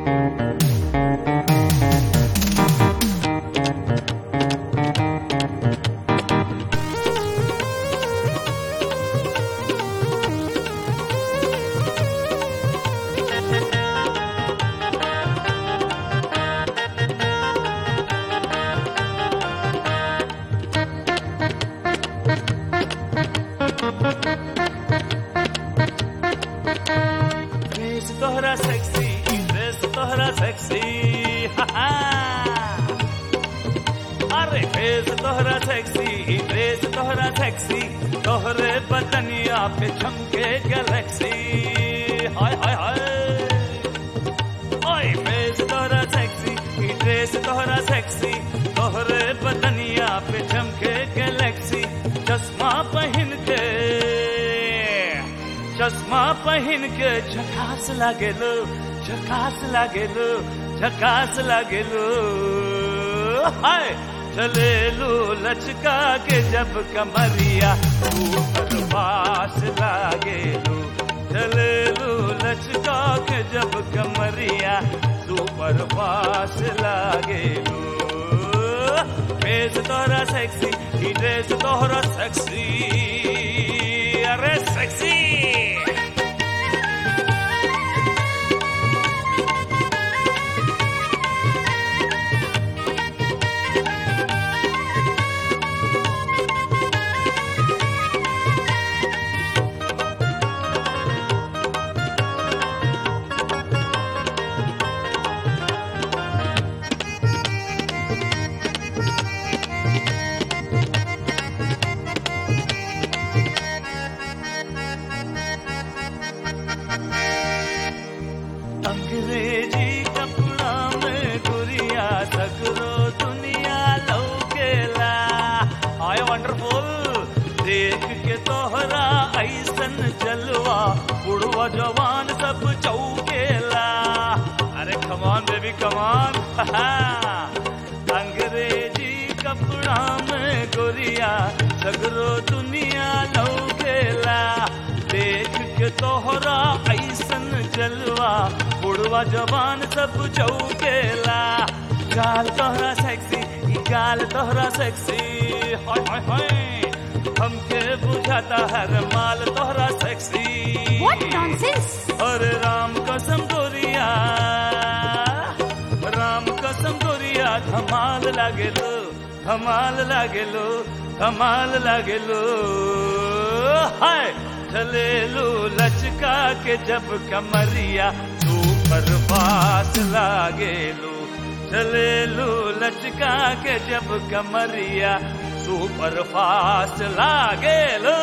Face तोहरा sexy dress तोहरा sexy अरे फेस तोहरा सेक्सी ड्रेस तोहरा सेक्सी तोहरे बदनिया पे चमके गैलेक्सी हाय हाय हाय ओए फेस तोहरा सेक्सी ड्रेस तोहरा सेक्सी तोहरे बदनिया पे चमके गैलेक्सी चश्मा पहन के चश्मा पहन के झकास लागेलो झकास लागेलो झकास लागेलो हाय चलेलो लचका के जब कमरिया ऊपर पास लागेलो चलेलो लचका के जब कमरिया ऊपर पास लागेलो फेस तोहरा सेक्सी ही ड्रेस तोहरा सेक्सी अरे सेक्सी अंग्रेजी कपड़ा में गुरिया सगरो दुनिया लौकेला हाय वंडरफुल देख के तोहरा ऐसन जलवा बुढ़वा जवान सब चौकेला अरे कमान बेबी कमान अंग्रेजी कपड़ा में गुरिया सगरो दुनिया लौकेला देख के तोहरा ऐसन जलवा बुढ़वा जवान सब चौकेला गाल तोहरा सेक्सी ई गाल तोहरा सेक्सी हाय हाय हाय हमके बुझाता हर माल तोहरा सेक्सी What nonsense! अरे राम कसम गोरिया राम कसम गोरिया धमाल लागेलो धमाल लागेलो धमाल लागेलो हाय चलेलो लचका के जब कमरिया ऊपर बात लागेलो चलेलो लचका के जब कमरिया सुपर फास्ट लागेलो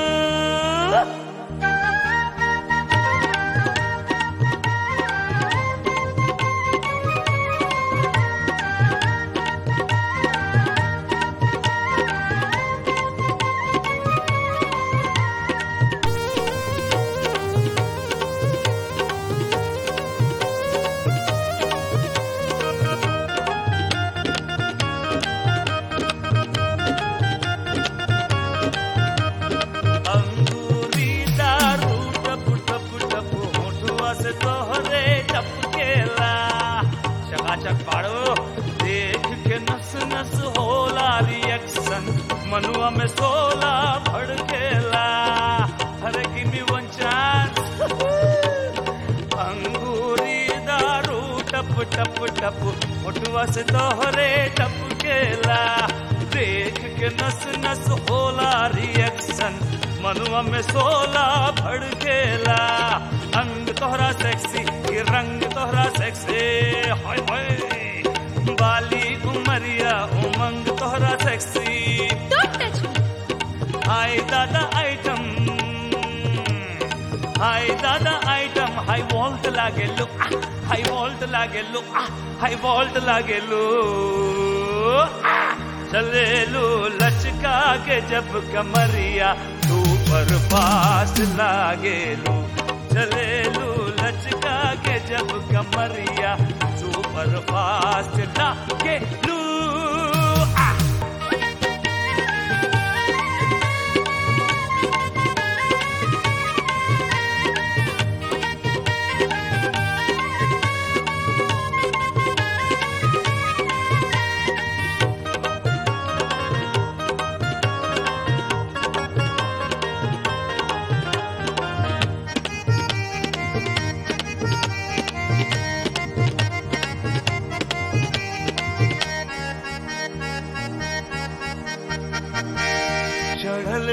अंगूरी दारू टप टप टप होठुआ से तोहरे टपकेला चकाचक पाड़ो देख के नस नस होला रिएक्शन मनुआ में सोला भड़केला अरे गिव मी वन चांस अंगूरी दारू टप टप टप होठुआ से तोहरे टपकेला देख के नस नस होला रिएक्शन मनुआ में सोला भड़केला अंग तोहरा सेक्सी ये रंग तोहरा सेक्सी हाय हाय बाली उमरिया उमंग तोहरा सेक्सी Don't touch me! हाय दादा आइटम हाय दादा आइटम हाई वोल्ट लागे लो हाई वोल्ट लागे लो हाई वोल्ट लागे लो चले लो लचका के जब कमरिया ऊपर पास लागे लो चले लो लचका के जब कमरिया सुपर फास्ट लागे लो आ!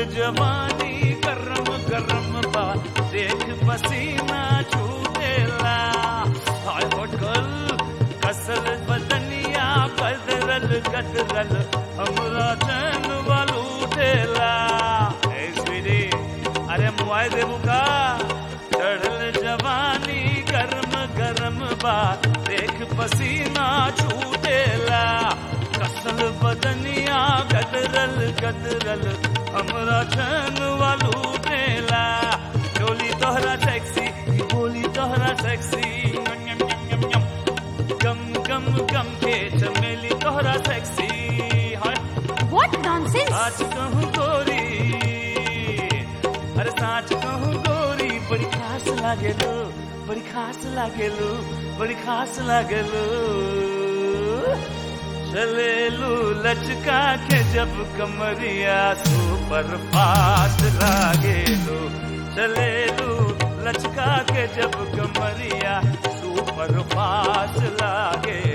जवानी गरम गरम बा देख पसीना छूटेला हाय होटल कसल बदनिया गदरल गदरल हमरा चैन वालू देला ए स्वीटी अरे मुआई देबू का चढ़ल जवानी गरम गरम बा देख पसीना छूटेला कसल बदनिया गदरल गदरल हमरा चैन वालू देला डोली तोहरा सेक्सी ई बोली तोहरा सेक्सी यम यम यम यम गम गम गम के चमेली तोहरा सेक्सी हाय What nonsense! साच कहूँ गोरी अरे साच कहूँ गोरी बड़ी खास लागेलो बड़ी खास लागेलो बड़ी खास लागेलो चलेलू लचका के जब कमरिया सुपर फास्ट लागेलो चलेलू लचका के जब कमरिया सुपर फास्ट लागे